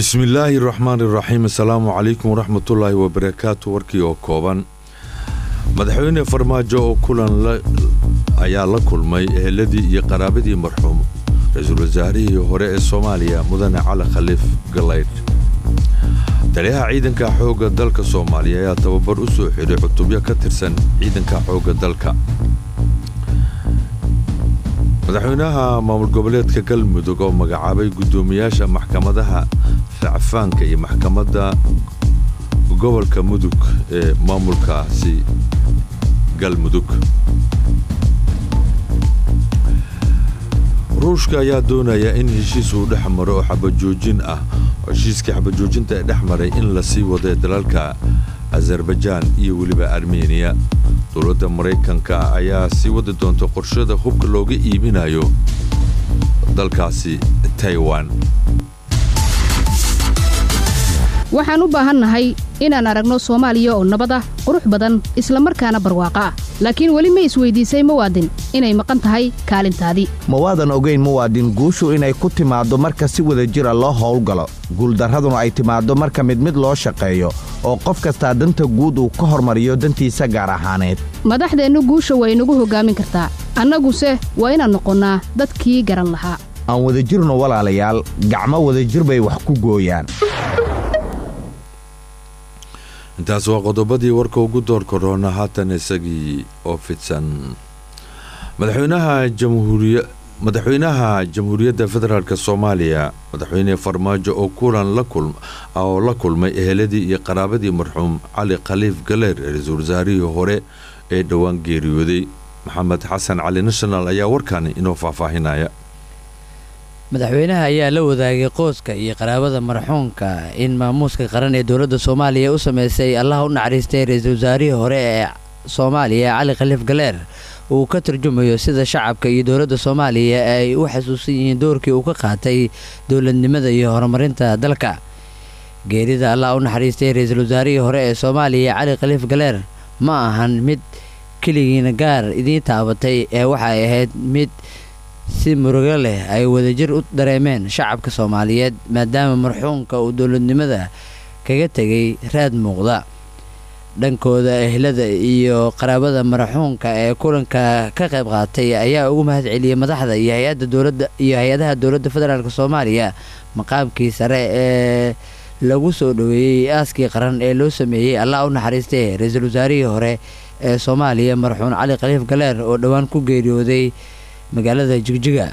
bismillaahi raxmaan iraxiim assalaamu calaykum waraxmatullaahi wabarakaatu warkii oo kooban madaxweyne farmaajo oo kulan ayaa la kulmay eheladii iyo qaraabadii marxuum ra-iisul wasaarihii hore ee soomaaliya mudane cali khaliif galaydh taliyaha ciidanka xoogga dalka soomaaliya ayaa tababar u soo xidhay cutubyo ka tirsan ciidanka xoogga dalka madaxweynaha maamul goboleedka galmudug oo magacaabay guddoomiyaasha maxkamadaha facfaanka iyo maxkamadda gobolka mudug ee maamulkaasi galmudug ruushka ayaa doonaya in heshiis uu dhex maro oo xabajoojin ah heshiiskii xabajoojinta ee dhex maray in la sii wado ee dalalka azarbajaan iyo weliba armeniya dowladda maraykanka ayaa sii wadi doonta qorshada hubka looga iibinayo dalkaasi taiwan waxaan u baahannahay inaan aragno soomaaliya oo nabad ah qurux badan isla markaana barwaaqo ah laakiin weli ma isweydiisay muwaadin inay maqan tahay kaalintaadii ma waadan ogayn muwaadin guushu inay ku timaaddo marka si wada jira loo howlgalo guuldarraduna ay timaaddo marka mid mid loo shaqeeyo oo qof kastaa danta guud uu ka hormariyo dantiisa gaar ahaaneed madaxdeennu guusha way nagu hoggaamin kartaa annaguse waa inaan noqonnaa dadkii garan lahaa aan wadajirno walaalayaal gacmo wadajir bay wax ku gooyaan intaas waa qodobadii warka ugu door koroona haatan isagii oo fidsan madaxweynaha jamhuuriya madaxweynaha jamhuuriyadda federaalk soomaaliya madaxweyne farmaajo oo kulan oo la kulmay eheladii iyo qaraabadii marxuum cali khaliif galeer ra-iisul wasaarihii hore ee dhowaan geeriyooday maxamed xasan cali national ayaa warkani inoo faahfaahinaya madaxweynaha ayaa la wadaagay qoyska iyo qaraabada marxuumka in maamuuska qaran ee dowladda soomaaliya u sameysay allaha u naxariistay ra-iisul wasaarihii hore ee soomaaliya cali khaliif galeer uu ka turjumayo sida shacabka iyo dowladda soomaaliya ay u xasuusan yihiin doorkii uu ka qaatay dowladnimada iyo horumarinta dalka geerida allah u naxariistay ra-iisul wasaarihii hore ee soomaaliya cali khaliif galeer ma ahan mid keligiina gaar idiin taabatay ee waxay ahayd mid si murugo leh ay wadajir u dareemeen shacabka soomaaliyeed maadaama marxuumka uu dowladnimada kaga tegay raad muuqda dhankooda ehlada iyo qaraabada marxuumka ee kulanka ka qayb qaatay ayaa ugu mahad celiyey madaxda iyo hay-adda dowladda iyo hay-adaha dowladda federaalk soomaaliya maqaamkii sare ee lagu soo dhoweeyey aaskii qaran ee loo sameeyey allah u naxariistay ra-iisul wasaarihii hore ee soomaaliya marxuum cali khaliif galeer oo dhowaan ku geeriyooday magaalada jigjiga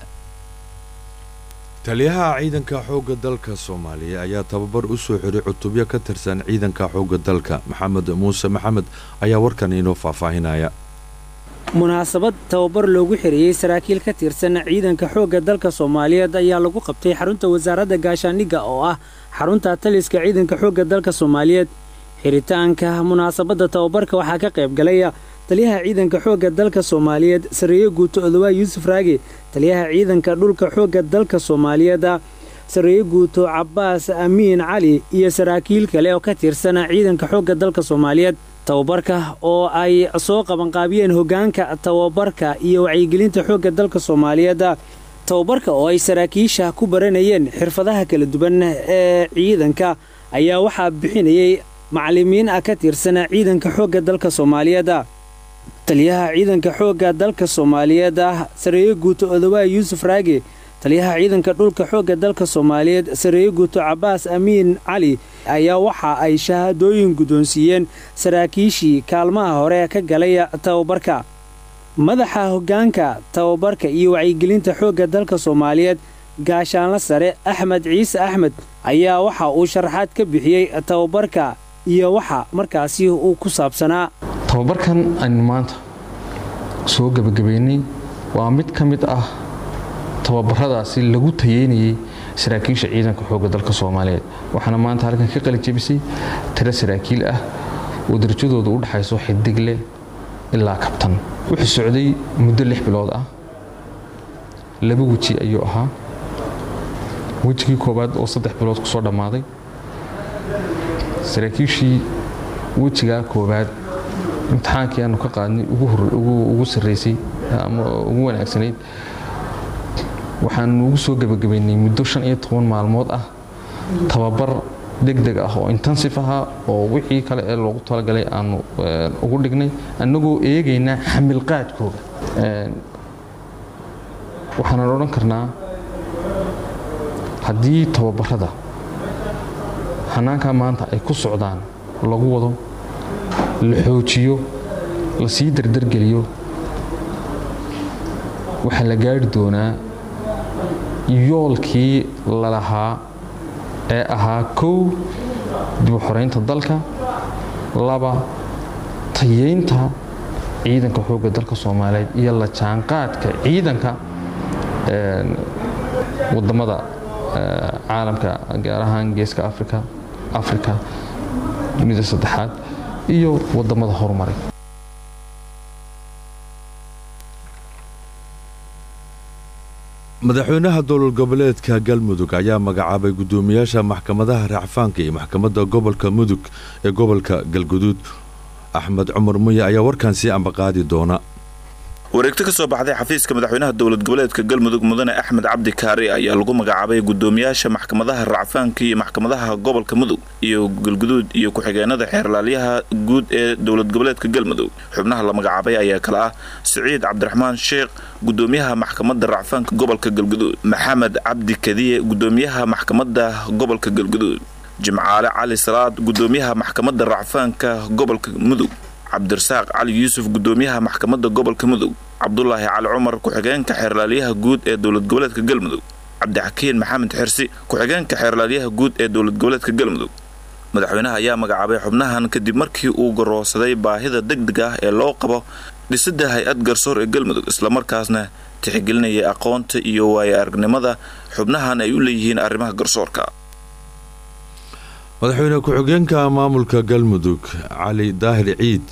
taliyaha ciidanka xoogga dalka soomaaliya ayaa tababar u soo xiray cutubyo ka tirsan ciidanka xoogga dalka maxamed muuse maxamed ayaa warkan inoo faahfaahinaya munaasabad tababar loogu xiriyey saraakiil ka tirsan ciidanka xoogga dalka soomaaliyeed ayaa lagu qabtay xarunta wasaaradda gaashaandhigga oo ah xarunta taliska ciidanka xoogga dalka soomaaliyeed xiritaanka munaasabadda tababarka waxaa ka qayb galaya taliyaha ciidanka xoogga dalka soomaaliyeed sarreeye guuto odowaa yuusuf raage taliyaha ciidanka dhulka xoogga dalka soomaaliyeed sarreeye guuto cabbaas amiin cali iyo saraakiil kale oo ka tirsan ciidanka xoogga dalka soomaaliyeed tababarka oo ay soo qabanqaabiyeen hoggaanka tababarka iyo wacyigelinta xoogga dalka soomaaliyeed tababarka oo ay saraakiisha ku baranayeen xirfadaha kala duwan ee ciidanka ayaa waxaa bixinayay macallimiin ah ka tirsan ciidanka xoogga dalka soomaaliyeed taliyaha ciidanka xoogga dalka soomaaliyeed ah sarreeye guuto odowaa yuusuf raage taliyaha ciidanka dhulka xoogga dalka soomaaliyeed sarreeye guuto cabbaas amiin cali ayaa waxa ay shahaadooyin guddoonsiiyeen saraakiishii kaalmaha hore ka galay tababarka madaxa hoggaanka tababarka iyo wacyigelinta xoogga dalka soomaaliyeed gaashaanla sare axmed ciise axmed ayaa waxa uu sharaxaad ka bixiyey tababarka iyo waxa markaasi uu ku saabsanaa tababarkan aynu maanta soo gebagabaynay waa mid ka mid ah tababaradaasi lagu tayeynayay saraakiisha ciidanka xoogga dalka soomaaliyeed waxaana maanta halkan ka qalijebisay tiro saraakiil ah oo darajadooda u dhexayso xidigle ilaa kabtan wuxuu socday muddo lix bilood ah laba weji ayuu ahaa wejigii koowaad oo saddex bilood ku soo dhammaaday saraakiishii wejigaa koowaad imtixaankii aanu ka qaadnay ugu sarraysay ama ugu wanaagsanayd waxaanu ugu soo gebagabaynay muddo shan iyo toban maalmood ah tababar degdeg ah oo intensif ahaa oo wixii kale ee loogu talagalay aanu ugu dhignay annagoo eegaynaa xamilqaadkooda waxaanan odhan karnaa haddii tababarada hanaankaa maanta ay ku socdaan lagu wado la xoojiyo la sii dardargeliyo waxaa la gaari doonaa yoolkii lalahaa ee ahaa kow dib u xoraynta dalka laba tayeynta ciidanka xoogga dalka soomaaliyeed iyo la jaanqaadka ciidanka wadamada caalamka gaar ahaan geeska africa africa dunida saddexaad iyo wadamada horumaray madaxweynaha dowlad goboleedka galmudug ayaa magacaabay guddoomiyaasha maxkamadaha racfaanka iyo maxkamadda gobolka mudug ee gobolka galguduud axmed cumar muye ayaa warkan sii ambaqaadi doona wareegto ka soo baxday xafiiska madaxweynaha dowlad goboleedka galmudug mudane axmed cabdi kaari ayaa lagu magacaabay guddoomiyaasha maxkamadaha racfaanka iyo maxkamadaha gobolka mudug iyo galguduud iyo ku-xigeenada xeerlaalyaha guud ee dowlad goboleedka galmudug xubnaha la magacaabay ayaa kale ah siciid cabdiraxmaan sheekh guddoomiyaha maxkamadda racfaanka gobolka galguduud maxamed cabdi kadiye guddoomiyaha maxkamadda gobolka galguduud jimcaale cali salaad guddoomiyaha maxkamadda racfaanka gobolka mudug cabdirasaaq cali yuusuf guddoomiyaha maxkamadda gobolka mudug cabdulaahi cali cumar ku-xigeenka xeerlaalyaha guud ee dowlad goboleedka galmudug cabdixakiin maxamed xirsi ku-xigeenka xeerlaalyaha guud ee dowlad goboleedka galmudug madaxweynaha ayaa magacaabay xubnahan kadib markii uu garoosaday baahida degdeg ah ee loo qabo dhisidda hay-ad garsoor ee galmudug islamarkaasna tixgelinayay aqoonta iyo waayo aragnimada xubnahan ay u leeyihiin arrimaha garsoorka madaxweyne ku-xigeenka maamulka galmudug cali daahir ciid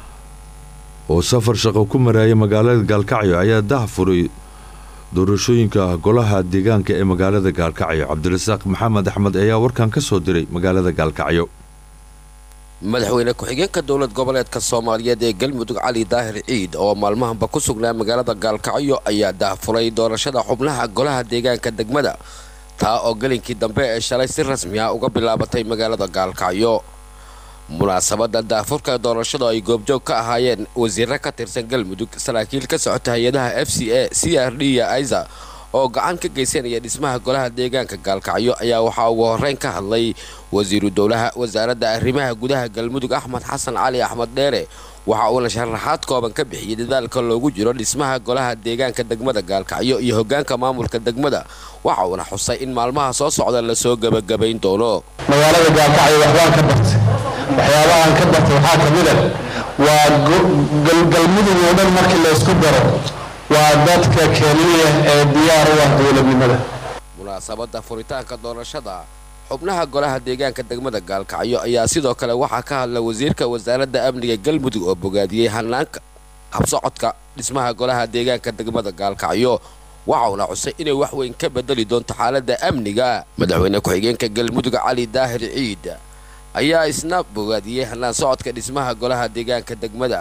oo safar shaqo ku maraayay magaalada gaalkacyo ayaa dah furay doorashooyinka golaha deegaanka ee magaalada gaalkacyo cabdirasaaq maxamed axmed ayaa warkan ka soo diray magaalada gaalkacyo madaxweyne ku-xigeenka dowlad goboleedka soomaaliyeed ee galmudug cali daahir ciid oo maalmahanba ku sugnaa magaalada gaalkacyo ayaa dahfuray doorashada xubnaha golaha deegaanka degmada taa oo gelinkii dambe ee shalay si rasmi ah uga bilaabatay magaalada gaalkacyo munaasabadda daafurka doorashada ay goobjoog ka ahaayeen wasiiro ka tirsan galmudug saraakiil ka socota hay-adaha f c a c r d iyo aiza oo gacan ka geysanaya dhismaha golaha deegaanka gaalkacyo ayaa waxaa ugu horreyn ka hadlay wasiiru dowlaha wasaaradda arrimaha gudaha galmudug axmed xasan cali axmed dheere waxa uuna sharaxaad kooban ka bixiyey dadaalka loogu jiro dhismaha golaha deegaanka degmada gaalkacyo iyo hoggaanka maamulka degmada waxa uuna xusay in maalmaha soo socda lasoo gebagabayn doono magaalada gaalkacyo waxbaan ka bartay waxyaabahaan ka bartay waxaa ka mid a waa galmudug oo dhan markii laysku daro waa dadka keliya ee diyaar u ah dowladnimada munaasabadda furitaanka doorashada xubnaha golaha deegaanka degmada gaalkacyo ayaa sidoo kale waxaa ka hadla wasiirka wasaaradda amniga galmudug oo bogaadiyey hanaanka habsocodka dhismaha golaha deegaanka degmada gaalkacyo waxa uuna xusay inay wax weyn ka bedeli doonto xaaladda amniga madaxweyne ku-xigeenka galmudug cali daahir ciid ayaa isna bogaadiyey hanaan socodka dhismaha golaha deegaanka degmada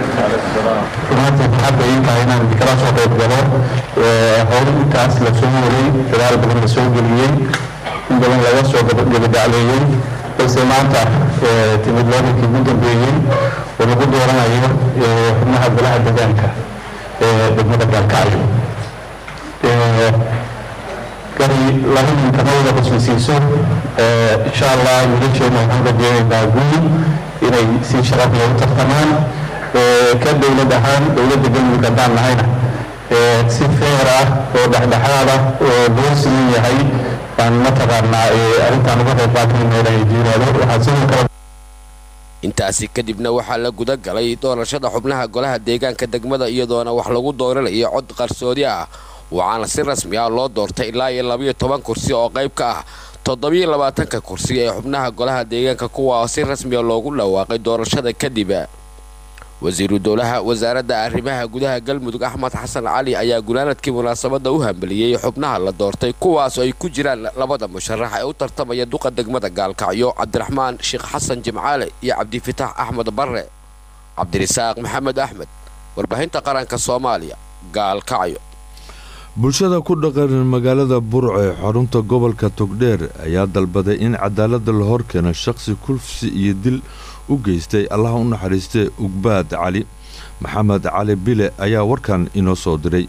maanta waxaad intahay inaan kala soo qayb galo howl intaas la soo waray dadaal badan la soo geliyey in badan laga soo gabadhacleeyey balse maanta timid loodankii ugu dambeeyey oo lagu dooranayo xubnaha golaha deegaanka ee degmada gaalkacyo gari laba ninkanawada qoslaysiiso insha allah wiilasheena waxaan rajeynaynaa guul inay si sharaf leh u tartamaan ka dowlad ahaan dowladda galmudug haddaan nahayna si feer ah oo dhexdhexaad ah oo loo siman yahay baan mataqaanaa arrintaan uga qayb qaatanayna ilaahay diinaado waxaa sidoo kale intaasi kadibna waxaa la guda galay doorashada xubnaha golaha deegaanka degmada iyadoona wax lagu dooranayo cod qarsoodi ah waxaana si rasmi ah loo doortay ilaa iyo labayo toban kursi oo qayb ka ah toddobiyo labaatanka kursi ee xubnaha golaha deegaanka kuwa oo si rasmiya loogu dhawaaqay doorashada kadib wasiiru dowlaha wasaaradda arrimaha gudaha galmudug axmed xasan cali ayaa gunaanadkii munaasabadda u hambeliyey xubnaha la doortay kuwaas oo ay ku jiraan labada musharax ee u tartamaya duqa degmada gaalkacyo cabdiraxmaan sheekh xasan jimcaale iyo cabdifitaax axmed barre cabdirisaaq maxamed axmed warbaahinta qaranka soomaaliya gaalkacyo bulshada ku dhaqan magaalada burco ee xarunta gobolka togdheer ayaa dalbaday in cadaaladda la horkeeno shaqsi kulfsi iyo dil u geystay allaha u naxariistee ugbaad cali maxamed cali bile ayaa warkan inoo soo diray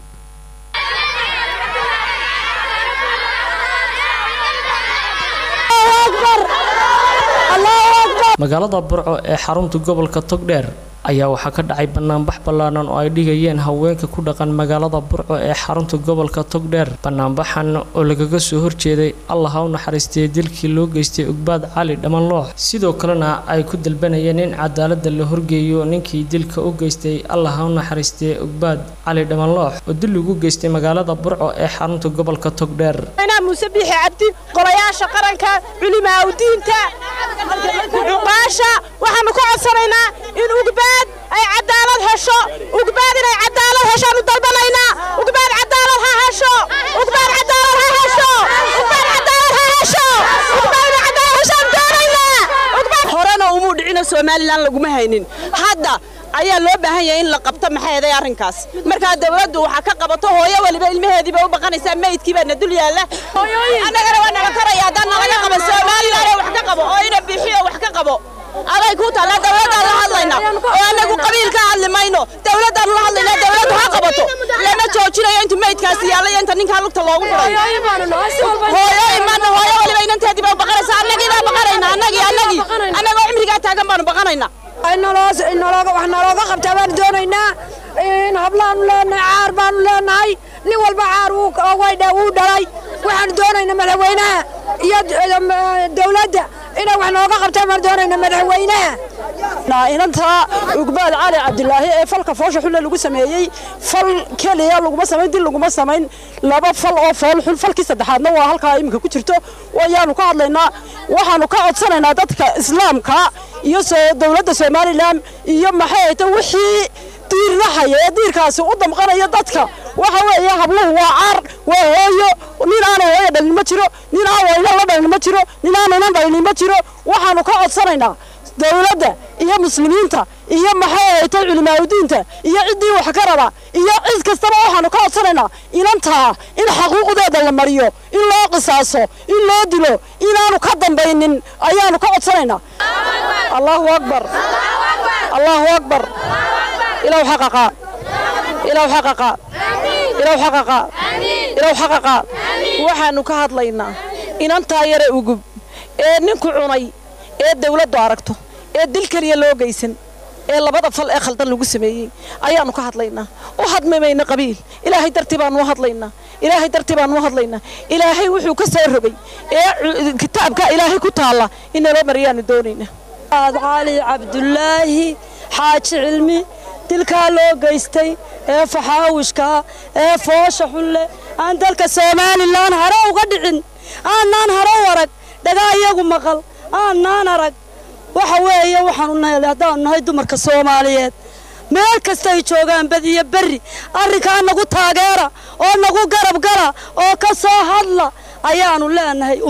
magaalada burco ee xarunta gobolka togdheer ayaa waxaa ka dhacay banaanbax ballaaran oo ay dhigayeen haweenka ku dhaqan magaalada burco ee xarunta gobolka togdheer banaanbaxan oo lagaga soo horjeeday allah ha u naxariistay dilkii loo geystay ugbaad cali dhammanloox sidoo kalena ay ku dalbanayeen in cadaaladda la horgeeyo ninkii dilka u geystay allah ha u naxariistay ugbaad cali dhammanloox oo dil ugu geystay magaalada burco ee xarunta gobolka togdheer muuse biixi cabdi golayaasha qaranka culimaa udiinta cuqaasha waxaanu ka codsanaynaa in ugbaad ay cadaalad hesho ugbaad inay cadaalad heshaanu dalbanaynaa ugbaad cadaalad ha hesho ugbaad cadaalad ha hesho ugbaad cadaalad ha hesho ugbaad inay cadaalad heshaan doonaynaa horena umuu dhicino somalilan laguma haynin hadda ayaa loo baahan yahay in la qabto maxay eeday arrinkaas markaa dawladdu waxaa ka qabato hooyo waliba ilmaheediiba u baqanaysaa meydkii baa na dul yaalla annagana waa naga karaya haddaan nalaga qaban somalilan wax ka qabo oo ina bixiyo wax ka qabo aday ku taalla dawladdaan la hadlayna oo annagu qabiil ka hadli mayno dawladdaan la hadlayna dawladdu ha qabato lama joojinayo inta meydkaasi yaalla iyo inta ninkaa lugta loogu furayo hooyo imaana hooyo waliba inanteediiba u baqanaysaa annagii baa baqanayna annagii annagii annagoo cimrigaa taagan baanu baqanaynaa wax nalooga qabtaa baanu doonaynaa in hablaanu leenahay caar baanu leenahay nin walba caar wuu dhalay waxaanu doonaynaa madaxweynaha iyo dawladda inay wax nooga qabtaan baanu doonaynaa madaxweynaha inantaa ugbaad cali cabdilaahi ee falka foosha xulle lagu sameeyey fal keliya laguma samayn dil laguma samayn laba fal oo fool xul falkii saddexaadna waa halkaa iminka ku jirto wayaanu ka hadlaynaa waxaanu ka codsanaynaa dadka islaamka iyo dowladda somalilan iyo maxay ahayta wixii diirnahaya ee diirkaasi u damqanaya dadka waxa weeye habluhu waa caar waa hooyo nin aana hooyo dhalin ma jiro nin aan wayna la dhalin ma jiro nin aanaynan dhalin ma jiro waxaanu ka codsanaynaa dawladda iyo muslimiinta iyo maxay ahaytay culimaadudiinta iyo ciddii wax ka raba iyo cid kastaba waxaanu ka codsanaynaa inantaa in xaquuqdeeda la mariyo in loo qisaaso in loo dilo inaanu ka dambaynin ayaanu ka codsanaynaa allahu akbar allahu akbar ilaw xaqaqa ilaw xaqaqa ilaw xaqaqa ilaw xaqaqa waxaanu ka hadlaynaa inantaa yare ugub ee ninku cunay ee dawladdu aragto ee dil keliya loo geysan ee labada fal ee khaldan lagu sameeyey ayaanu ka hadlaynaa u hadmimayna qabiil ilaahay dartii baanu u hadlaynaa ilaahay dartii baanu u hadlaynaa ilaahay wuxuu ka soo rogay ee kitaabka ilaahay ku taalla in naloo mariyaanu doonaynaa cali cabdulaahi xaaji cilmi dilkaa loo geystay ee faxaawishkaa ee foosha xulle aan dalka somalilan hare uga dhicin aanaan hare u arag dhagaa iyagu maqal aanaan arag waxa weeye waxaanu nahay haddaanu nahay dumarka soomaaliyeed meel kastay joogaan badiyo berri arrinkaa nagu taageera oo nagu garab gala oo ka soo hadla ayaanu leenahay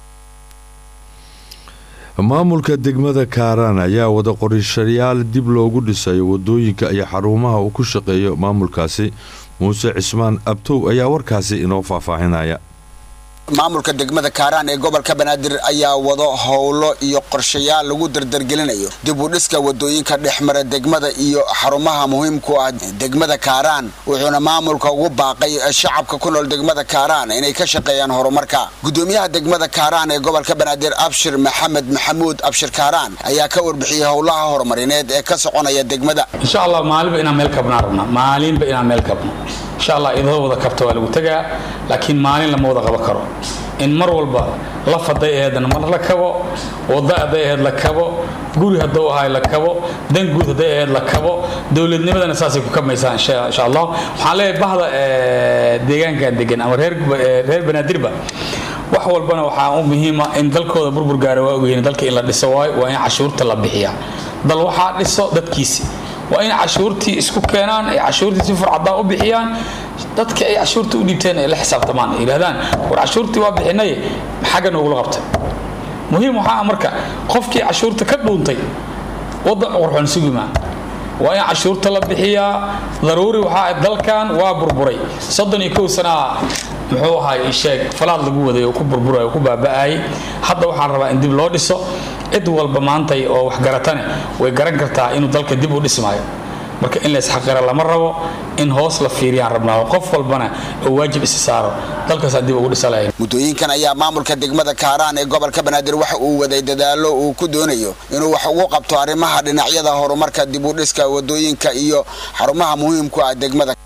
maamulka degmada kaaraan ayaa wada qorishayaal dib loogu dhisayo wadooyinka iyo xarumaha uu ku shaqeeyo maamulkaasi muuse cismaan abtow ayaa warkaasi inoo faahfaahinaya maamulka degmada kaaraan ee gobolka banaadir ayaa wado howlo iyo qorshayaal lagu dardargelinayo dib u dhiska wadooyinka dhexmara degmada iyo xarumaha muhiimku ah degmada kaaraan wuxuuna maamulka ugu baaqay shacabka ku nool degmada kaaraan inay ka shaqeeyaan horumarka gudoomiyaha degmada kaaraan ee gobolka banaadir abshir maxamed maxamuud abshir kaaraan ayaa ka warbixiyey howlaha horumarineed ee ka soconaya degmada insha allah maalinba inaan meel kabnaa rabnaa maalinba inaan meel kabno insha allah idoo wada kabta waa lagu tegaa laakiin maalin lama wada qaban karo in mar walba laf hadday aheedna mar la kabo wada hadday aheed la kabo guri hadduu ahay la kabo dan guud hadday aheed la kabo dowladnimadana saasay ku kamaysaa insha allah waxaan leeyahay bahda deegaankan degan ama reer reer banaadirba wax walbana waxaa u muhiima in dalkooda burbur gaara waa ogyihiin dalka in la dhiso waayo waa in cashuurta la bixiyaa dal waxaa dhiso dadkiisi waa in cashuurtii isku keenaan ay cashuurtii si furcadaan u bixiyaan dadka ay cashuurta u dhiibteen ay la xisaabtamaan ay yidhahdaan war cashuurtii waa bixinay xagga noogula qabtay muhiim waxaa ah marka qofkii cashuurta ka dhuuntay waddan qurxoon sugi maa waa in cashuurta la bixiyaa daruuri waxaa dalkan waa burburay soddon iyo kow sanaa muxuu ahay sheeg falaad lagu waday oo ku burburay oo ku baaba'ayay hadda waxaan rabaa in dib loo dhiso cid walba maantay oo waxgaratane way garan kartaa inuu dalka dib u dhismaayo marka in laysxaqira lama rabo in hoos la fiiriyaan rabnaa oo qof walbana oo waajib isi saaro dalkaas dib ugu dhisalaya muddooyinkan ayaa maamulka degmada kaaraan ee gobolka banaadir waxa uu waday dadaalo uu ku doonayo inuu wax ugu qabto arrimaha dhinacyada horumarka dib u dhiska wadooyinka iyo xarumaha muhiimku ah degmada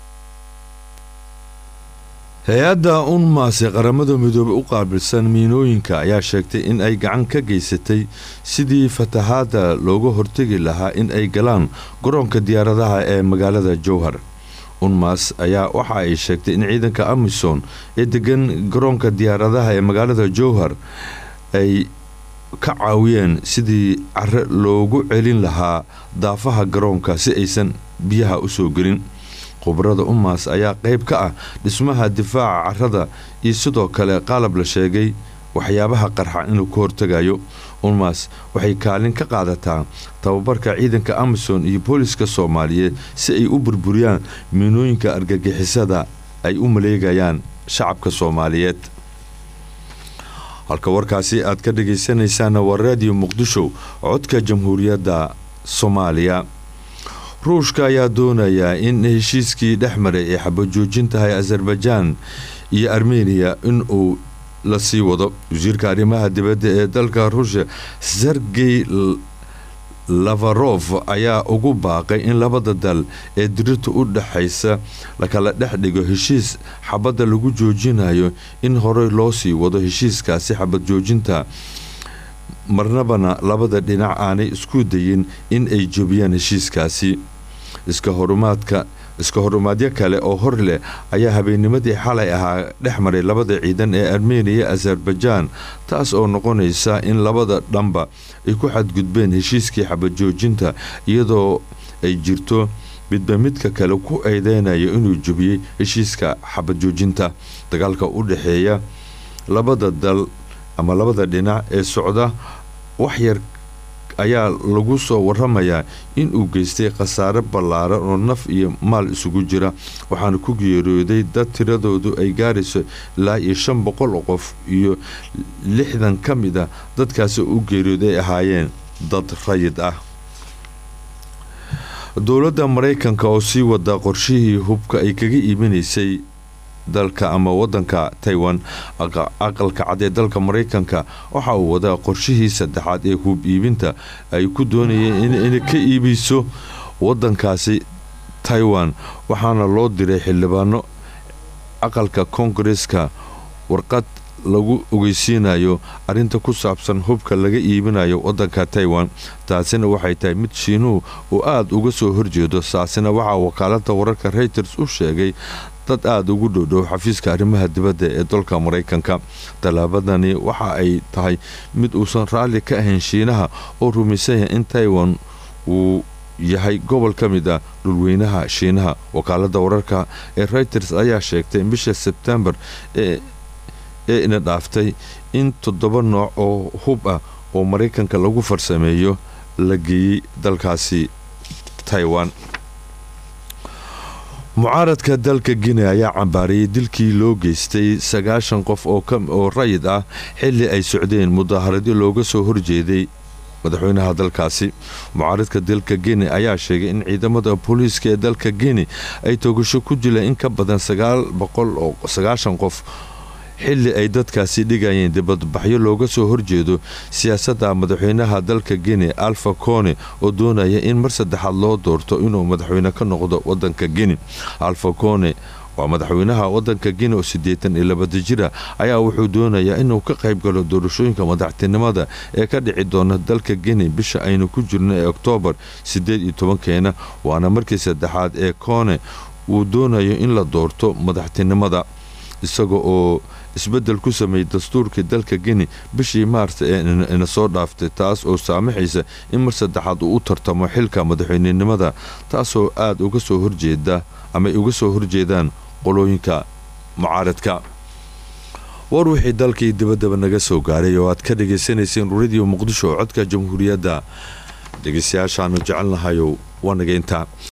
hay-adda unmaas ee qaramada midoobey u qaabilsan miinooyinka ayaa sheegtay in ay gacan ka geysatay sidii fatahaadda looga hortegi lahaa in ay galaan garoonka diyaaradaha ee magaalada jowhar unmaas ayaa waxa ay sheegtay in ciidanka amisom ee degan garoonka diyaaradaha ee magaalada jowhar ay ka caawiyeen sidii care loogu celin lahaa daafaha garoonka si aysan biyaha u soo gelin khubarada umaas ayaa qayb ka ah dhismaha difaaca carrada iyo sidoo kale qalab la sheegay waxyaabaha qarxa inuu ka hortegayo unmaas waxay kaalin ka qaadataa tababarka ciidanka amison iyo booliska soomaaliyeed si ay u burburiyaan miinooyinka argagixisada ay u maleegayaan shacabka soomaaliyeed halka warkaasi aad ka dhagaysanaysaana waa raadiyo muqdisho codka jamhuuriyadda soomaaliya ruushka ayaa doonayaa in heshiiskii dhex maray ee xabajoojintahay azerbaijaan iyo armeniya inuu la sii wado wasiirka arrimaha dibadda ee dalka ruushya sergey lafarof ayaa ugu baaqay in labada dal ee dirirta u dhexaysa lakala dhex dhigo heshiis xabadda lagu joojinayo in horey loo sii wado heshiiskaasi xabad joojinta marnabana labada dhinac aanay isku dayin in ay jebiyaan heshiiskaasi iska horumaadka iska horumaadyo kale oo hor leh ayaa habeennimadii xalay ahaa dhex maray labada ciidan ee armeniya azerbaijaan taas oo noqonaysa in labada dhanba ay ku xadgudbeen heshiiskii xabajoojinta iyadoo ay jirto midba midka kale ku eedeynayo inuu jebiyey heshiiska xabajoojinta dagaalka u dhexeeya labada dal ama labada dhinac ee socda waxyar ayaa lagu soo waramayaa inuu geystay khasaare ballaaran oo naf iyo maal isugu jira waxaana ku geeriyooday dad tiradoodu ay gaarayso ilaa iyo shan boqol oo qof iyo lixdan ka mid a dadkaasi u geeriyooday ay ahaayeen dad rayid ah dowladda maraykanka oo sii wada qorshihii hubka ay kaga iibinaysay dalka ama wadanka taiwan aqalka cad ee dalka maraykanka waxa uu wadaa qorshihii saddexaad ee hub iibinta ay ku doonayeen inay ka iibiso wadankaasi taiwan waxaana loo diray xildhibaano aqalka koongareska warqad lagu ogeysiinayo arinta ku saabsan hubka laga iibinayo wadanka taiwan taasina waxay tahay mid shiinuhu uu aada uga soo horjeedo saasina waxaa wakaalada wararka reuters u sheegay dad aada ugu dhowdhow xafiiska arrimaha dibadda ee dalka maraykanka tallaabadani waxa ay tahay mid uusan raalli ka ahayn shiinaha oo rumaysan yahay in taiwan uu yahay gobol ka mid ah dhulweynaha shiinaha wakaalada wararka ee reuters ayaa sheegtay bisha sebtembar ee ina dhaaftay in toddoba nooc oo hub ah oo maraykanka lagu farsameeyo la geeyey dalkaasi taiwan mucaaradka dalka guinea ayaa cambaariyay dilkii loo geystay sagaashan qof oo rayid ah xilli ay socdeen mudaaharadyo looga soo horjeeday madaxweynaha dalkaasi mucaaradka dalka guinea ayaa sheegay in ciidamada booliiska ee dalka guinea ay toogasho ku dileen in ka badan sagaal boqol oo sagaashan qof xilli ay dadkaasi dhigayeen dibadbaxyo looga soo horjeedo siyaasadda madaxweynaha dalka guinea alfa cone oo doonaya in mar saddexaad loo doorto inuu madaxweyne ka noqdo wadanka guinea alfa cone waa madaxweynaha wadanka guinea oo siddeetan iyo labada jira ayaa wuxuu doonayaa inuu ka qayb galo doorashooyinka madaxtinimada ee ka dhici doona dalka guinea bisha aynu ku jirno ee oktoobar siddeed iyo tobankeena waana markii saddexaad ee cone uu doonayo in la doorto madaxtinimada isaga oo isbedel ku sameeyey dastuurkii dalka guinea bishii maars ee ina soo dhaaftay taas oo saamaxaysa in mar saddexaad uu u tartamo xilka madaxweynenimada taasoo aada uga soo horjeeda ama ay uga soo horjeedaan qolooyinka mucaaradka war wixii dalkii dibaddaba naga soo gaaray oo aad ka dhagaysanayseen radio muqdisho oo codka jamhuuriyadda dhegeystayaashaanu jecelnahayow waa naga intaa